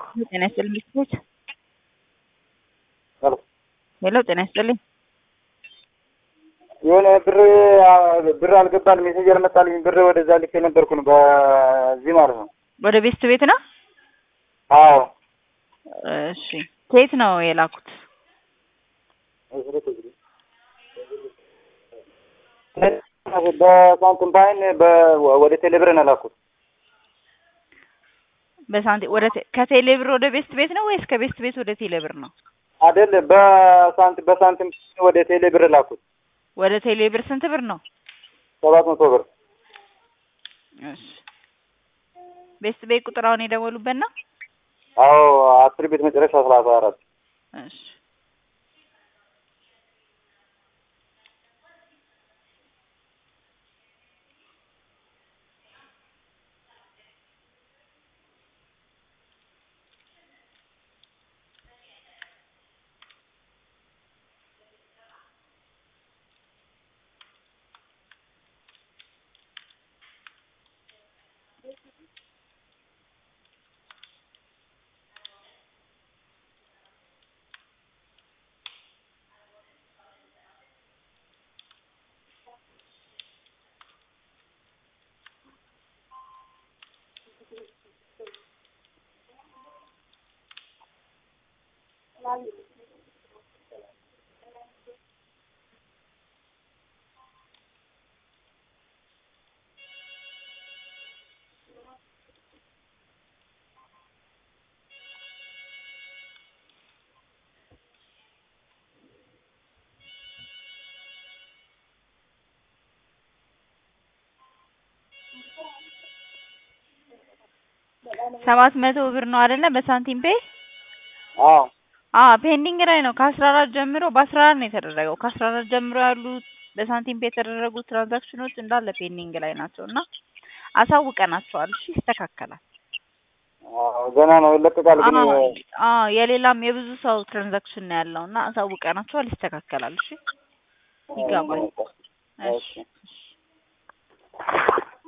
ጤና ይስጥልኝ ቤተሰቦች። ሄሎ ሄሎ ጤና ይስጥልኝ። የሆነ ብር ብር አልገባል ሜሴጅ አልመጣልኝ። ብር ወደዛ ልኬ ነበርኩ ነው በዚህ ማለት ነው። ወደ ቤስት ቤት ነው? አዎ እሺ ከየት ነው የላኩት? በሳንቲም ባይን ወደ ቴሌብር ነው ላኩት። በሳንቲም ወደ ቴ- ከቴሌ ብር ወደ ቤስት ቤት ነው ወይስ ከቤስት ቤት ወደ ቴሌ ብር ነው? አይደል በሳንቲም በሳንቲም ወደ ቴሌብር ላኩት። ወደ ቴሌ ብር ስንት ብር ነው? ሰባት መቶ ብር እሺ ቤስት ቤት ቁጥር አሁን የደወሉበት ነው? አዎ አስር ቤት መጨረሻ ሰላሳ አራት እሺ ሰባት መቶ ብር ነው አይደለ? በሳንቲም ፔ አዎ አ ፔንዲንግ ላይ ነው። ከአስራ አራት ጀምሮ በአስራ አራት ነው የተደረገው። ከአስራ አራት ጀምሮ ያሉት በሳንቲም ፔ የተደረጉ ትራንዛክሽኖች እንዳለ ፔንዲንግ ላይ ናቸው እና አሳውቀናቸዋል። እሺ ይስተካከላል። አዎ ገና ነው ይለቀቃል ግን አዎ አዎ የሌላም የብዙ ሰው ትራንዛክሽን ነው ያለው እና አሳውቀናቸዋል። ይስተካከላል። እሺ ይገባል። እሺ